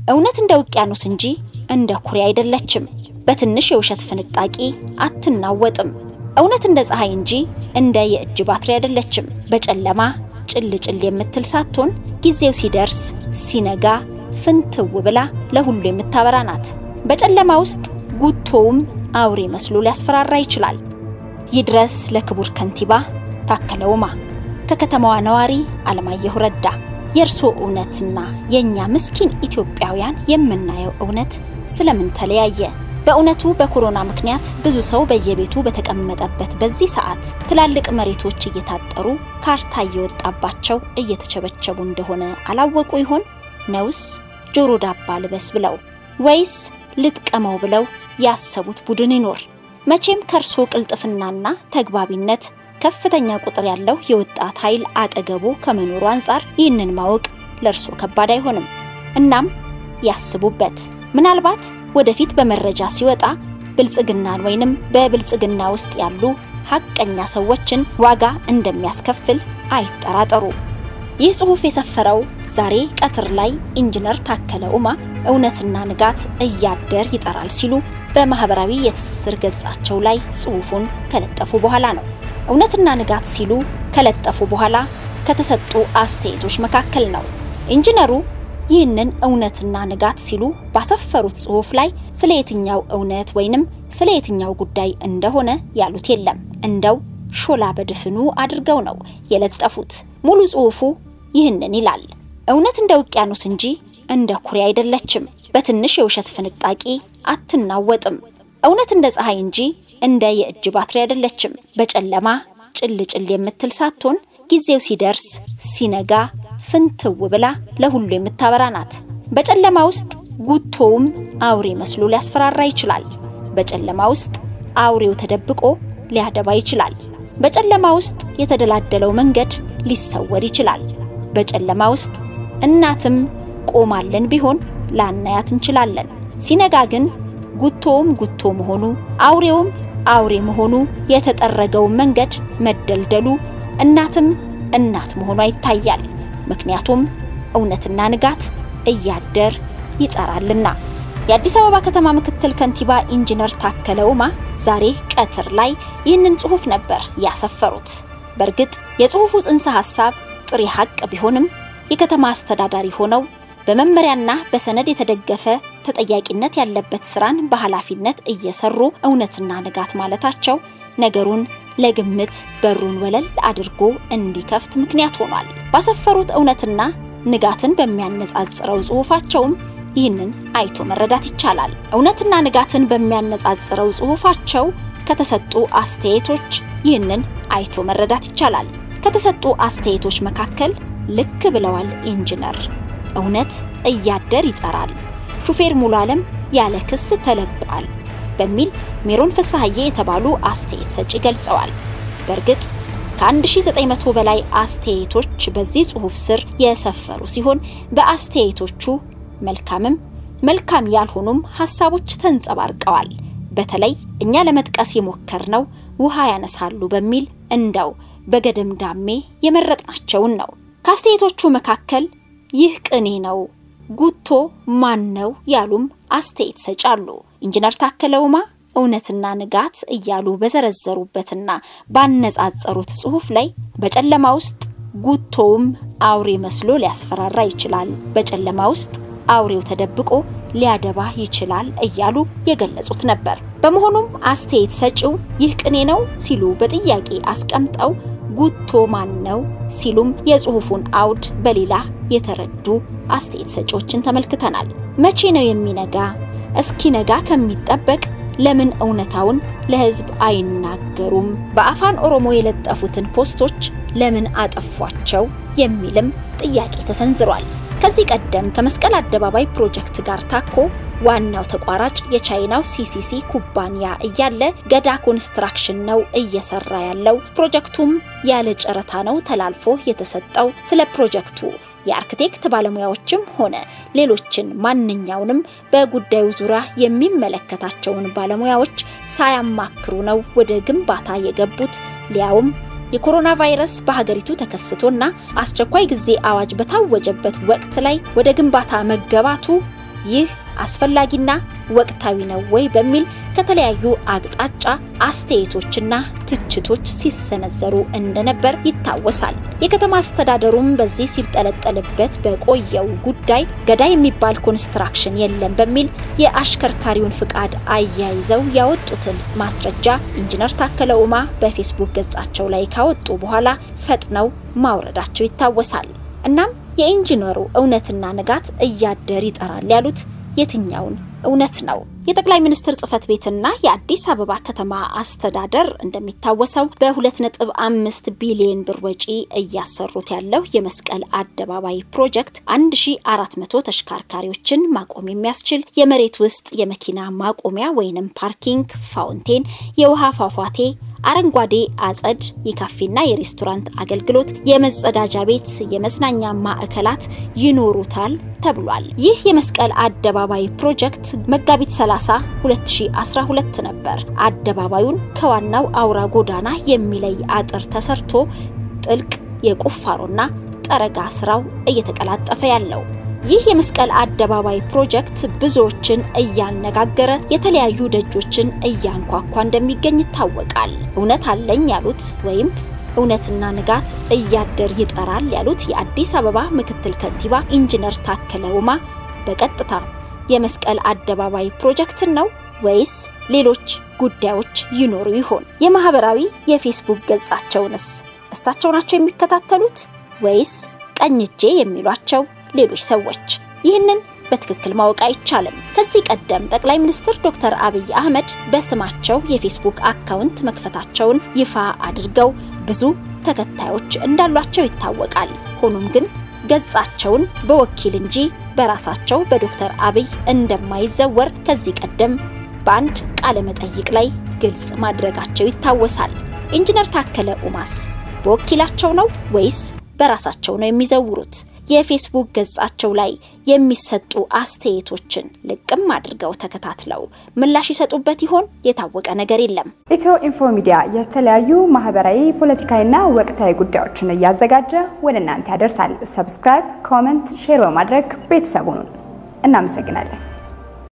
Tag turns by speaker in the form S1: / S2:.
S1: እውነት እንደ ውቅያኖስ እንጂ እንደ ኩሬ አይደለችም። በትንሽ የውሸት ፍንጣቂ አትናወጥም። እውነት እንደ ፀሐይ እንጂ እንደ የእጅ ባትሪ አይደለችም። በጨለማ ጭል ጭል የምትል ሳትሆን ጊዜው ሲደርስ ሲነጋ ፍንትው ብላ ለሁሉ የምታበራ ናት። በጨለማ ውስጥ ጉቶውም አውሬ መስሎ ሊያስፈራራ ይችላል። ይድረስ ለክቡር ከንቲባ ታከለ ኡማ። ከከተማዋ ነዋሪ አለማየሁ ረዳ። የእርስዎ እውነትና የእኛ ምስኪን ኢትዮጵያውያን የምናየው እውነት ስለምን ተለያየ? በእውነቱ በኮሮና ምክንያት ብዙ ሰው በየቤቱ በተቀመጠበት በዚህ ሰዓት ትላልቅ መሬቶች እየታጠሩ ካርታ እየወጣባቸው እየተቸበቸቡ እንደሆነ አላወቁ ይሆን? ነውስ ጆሮ ዳባ ልበስ ብለው ወይስ ልጥቀመው ብለው ያሰቡት ቡድን ይኖር? መቼም ከእርሶ ቅልጥፍናና ተግባቢነት ከፍተኛ ቁጥር ያለው የወጣት ኃይል አጠገቡ ከመኖሩ አንጻር ይህንን ማወቅ ለእርሶ ከባድ አይሆንም። እናም ያስቡበት። ምናልባት ወደፊት በመረጃ ሲወጣ ብልጽግናን ወይንም በብልጽግና ውስጥ ያሉ ሀቀኛ ሰዎችን ዋጋ እንደሚያስከፍል አይጠራጠሩ። ይህ ጽሑፍ የሰፈረው ዛሬ ቀትር ላይ ኢንጂነር ታከለ ኡማ እውነትና ንጋት እያደር ይጠራል ሲሉ በማህበራዊ የትስስር ገጻቸው ላይ ጽሑፉን ከለጠፉ በኋላ ነው። እውነትና ንጋት ሲሉ ከለጠፉ በኋላ ከተሰጡ አስተያየቶች መካከል ነው። ኢንጂነሩ ይህንን እውነትና ንጋት ሲሉ ባሰፈሩት ጽሑፍ ላይ ስለ የትኛው እውነት ወይንም ስለ የትኛው ጉዳይ እንደሆነ ያሉት የለም። እንደው ሾላ በድፍኑ አድርገው ነው የለጠፉት። ሙሉ ጽሑፉ ይህንን ይላል። እውነት እንደ ውቅያኖስ እንጂ እንደ ኩሬ አይደለችም። በትንሽ የውሸት ፍንጣቂ አትናወጥም። እውነት እንደ ፀሐይ እንጂ እንደ የእጅ ባትሪ አይደለችም። በጨለማ ጭል ጭል የምትል ሳትሆን ጊዜው ሲደርስ ሲነጋ ፍንትው ብላ ለሁሉ የምታበራ ናት። በጨለማ ውስጥ ጉቶውም አውሬ መስሎ ሊያስፈራራ ይችላል። በጨለማ ውስጥ አውሬው ተደብቆ ሊያደባ ይችላል። በጨለማ ውስጥ የተደላደለው መንገድ ሊሰወር ይችላል። በጨለማ ውስጥ እናትም ቆማለን ቢሆን ላናያት እንችላለን። ሲነጋ ግን ጉቶውም ጉቶ መሆኑ አውሬውም አውሬ መሆኑ የተጠረገው መንገድ መደልደሉ እናትም እናት መሆኗ ይታያል። ምክንያቱም እውነትና ንጋት እያደር ይጠራልና። የአዲስ አበባ ከተማ ምክትል ከንቲባ ኢንጂነር ታከለ ኡማ ዛሬ ቀትር ላይ ይህንን ጽሑፍ ነበር ያሰፈሩት። በእርግጥ የጽሑፉ ጽንሰ ሐሳብ ጥሬ ሐቅ ቢሆንም የከተማ አስተዳዳሪ ሆነው በመመሪያና በሰነድ የተደገፈ ተጠያቂነት ያለበት ስራን በኃላፊነት እየሰሩ እውነትና ንጋት ማለታቸው ነገሩን ለግምት በሩን ወለል አድርጎ እንዲከፍት ምክንያት ሆኗል። ባሰፈሩት እውነትና ንጋትን በሚያነጻጽረው ጽሑፋቸውም ይህንን አይቶ መረዳት ይቻላል። እውነትና ንጋትን በሚያነጻጽረው ጽሑፋቸው ከተሰጡ አስተያየቶች ይህንን አይቶ መረዳት ይቻላል። ከተሰጡ አስተያየቶች መካከል ልክ ብለዋል ኢንጂነር እውነት እያደር ይጠራል፣ ሹፌር ሙሉ ዓለም ያለ ክስ ተለቋል በሚል ሜሮን ፍስሐዬ የተባሉ አስተያየት ሰጪ ገልጸዋል። በእርግጥ ከ1900 በላይ አስተያየቶች በዚህ ጽሑፍ ስር የሰፈሩ ሲሆን በአስተያየቶቹ መልካምም መልካም ያልሆኑም ሀሳቦች ተንጸባርቀዋል። በተለይ እኛ ለመጥቀስ የሞከርነው ውሃ ያነሳሉ በሚል እንደው በገደምዳሜ የመረጥናቸውን ነው። ከአስተያየቶቹ መካከል ይህ ቅኔ ነው፣ ጉቶ ማን ነው ያሉም አስተያየት ሰጪ አሉ። ኢንጂነር ታከለ ኡማ እውነትና ንጋት እያሉ በዘረዘሩበትና ባነጻጸሩት ጽሑፍ ላይ በጨለማ ውስጥ ጉቶውም አውሬ መስሎ ሊያስፈራራ ይችላል፣ በጨለማ ውስጥ አውሬው ተደብቆ ሊያደባ ይችላል እያሉ የገለጹት ነበር። በመሆኑም አስተያየት ሰጪው ይህ ቅኔ ነው ሲሉ በጥያቄ አስቀምጠው ጉቶ ማን ነው ሲሉም የጽሑፉን አውድ በሌላ የተረዱ አስተያየት ሰጪዎችን ተመልክተናል። መቼ ነው የሚነጋ? እስኪነጋ ከሚጠበቅ ለምን እውነታውን ለሕዝብ አይናገሩም? በአፋን ኦሮሞ የለጠፉትን ፖስቶች ለምን አጠፏቸው? የሚልም ጥያቄ ተሰንዝሯል። ከዚህ ቀደም ከመስቀል አደባባይ ፕሮጀክት ጋር ታኮ ዋናው ተቋራጭ የቻይናው ሲሲሲ ኩባንያ እያለ ገዳ ኮንስትራክሽን ነው እየሰራ ያለው። ፕሮጀክቱም ያለ ጨረታ ነው ተላልፎ የተሰጠው። ስለ ፕሮጀክቱ የአርክቴክት ባለሙያዎችም ሆነ ሌሎችን ማንኛውንም በጉዳዩ ዙሪያ የሚመለከታቸውን ባለሙያዎች ሳያማክሩ ነው ወደ ግንባታ የገቡት ሊያውም የኮሮና ቫይረስ በሀገሪቱ ተከስቶና አስቸኳይ ጊዜ አዋጅ በታወጀበት ወቅት ላይ ወደ ግንባታ መገባቱ ይህ አስፈላጊና ወቅታዊ ነው ወይ በሚል ከተለያዩ አቅጣጫ አስተያየቶችና ትችቶች ሲሰነዘሩ እንደነበር ይታወሳል። የከተማ አስተዳደሩም በዚህ ሲጠለጠልበት በቆየው ጉዳይ ገዳይ የሚባል ኮንስትራክሽን የለም በሚል የአሽከርካሪውን ፍቃድ አያይዘው ያወጡትን ማስረጃ ኢንጂነር ታከለ ኡማ በፌስቡክ ገጻቸው ላይ ካወጡ በኋላ ፈጥነው ማውረዳቸው ይታወሳል። እናም የኢንጂነሩ እውነትና ንጋት እያደር ይጠራል ያሉት የትኛውን እውነት ነው? የጠቅላይ ሚኒስትር ጽህፈት ቤትና የአዲስ አበባ ከተማ አስተዳደር እንደሚታወሰው በ2.5 ቢሊዮን ብር ወጪ እያሰሩት ያለው የመስቀል አደባባይ ፕሮጀክት 1400 ተሽከርካሪዎችን ማቆም የሚያስችል የመሬት ውስጥ የመኪና ማቆሚያ ወይንም ፓርኪንግ፣ ፋውንቴን፣ የውሃ ፏፏቴ አረንጓዴ አጸድ፣ የካፌና የሬስቶራንት አገልግሎት፣ የመጸዳጃ ቤት፣ የመዝናኛ ማዕከላት ይኖሩታል ተብሏል። ይህ የመስቀል አደባባይ ፕሮጀክት መጋቢት 30 2012 ነበር አደባባዩን ከዋናው አውራ ጎዳና የሚለይ አጥር ተሰርቶ ጥልቅ የቁፋሮና ጠረጋ ስራው እየተቀላጠፈ ያለው። ይህ የመስቀል አደባባይ ፕሮጀክት ብዙዎችን እያነጋገረ የተለያዩ ደጆችን እያንኳኳ እንደሚገኝ ይታወቃል። እውነት አለኝ ያሉት ወይም እውነትና ንጋት እያደር ይጠራል ያሉት የአዲስ አበባ ምክትል ከንቲባ ኢንጂነር ታከለ ኡማ በቀጥታ የመስቀል አደባባይ ፕሮጀክትን ነው ወይስ ሌሎች ጉዳዮች ይኖሩ ይሆን? የማህበራዊ የፌስቡክ ገጻቸውንስ እሳቸው ናቸው የሚከታተሉት ወይስ ቀኝ እጄ የሚሏቸው ሌሎች ሰዎች? ይህንን በትክክል ማወቅ አይቻልም። ከዚህ ቀደም ጠቅላይ ሚኒስትር ዶክተር አብይ አህመድ በስማቸው የፌስቡክ አካውንት መክፈታቸውን ይፋ አድርገው ብዙ ተከታዮች እንዳሏቸው ይታወቃል። ሆኖም ግን ገጻቸውን በወኪል እንጂ በራሳቸው በዶክተር አብይ እንደማይዘወር ከዚህ ቀደም በአንድ ቃለ መጠይቅ ላይ ግልጽ ማድረጋቸው ይታወሳል። ኢንጂነር ታከለ ኡማስ በወኪላቸው ነው ወይስ በራሳቸው ነው የሚዘውሩት? የፌስቡክ ገጻቸው ላይ የሚሰጡ አስተያየቶችን ልቅም አድርገው ተከታትለው ምላሽ ይሰጡበት ይሆን? የታወቀ ነገር የለም።
S2: ኢትዮ ኢንፎ ሚዲያ የተለያዩ ማህበራዊ፣ ፖለቲካዊና ወቅታዊ ጉዳዮችን እያዘጋጀ ወደ እናንተ ያደርሳል። ሰብስክራይብ፣ ኮመንት፣ ሼር በማድረግ ቤተሰቡን እናመሰግናለን።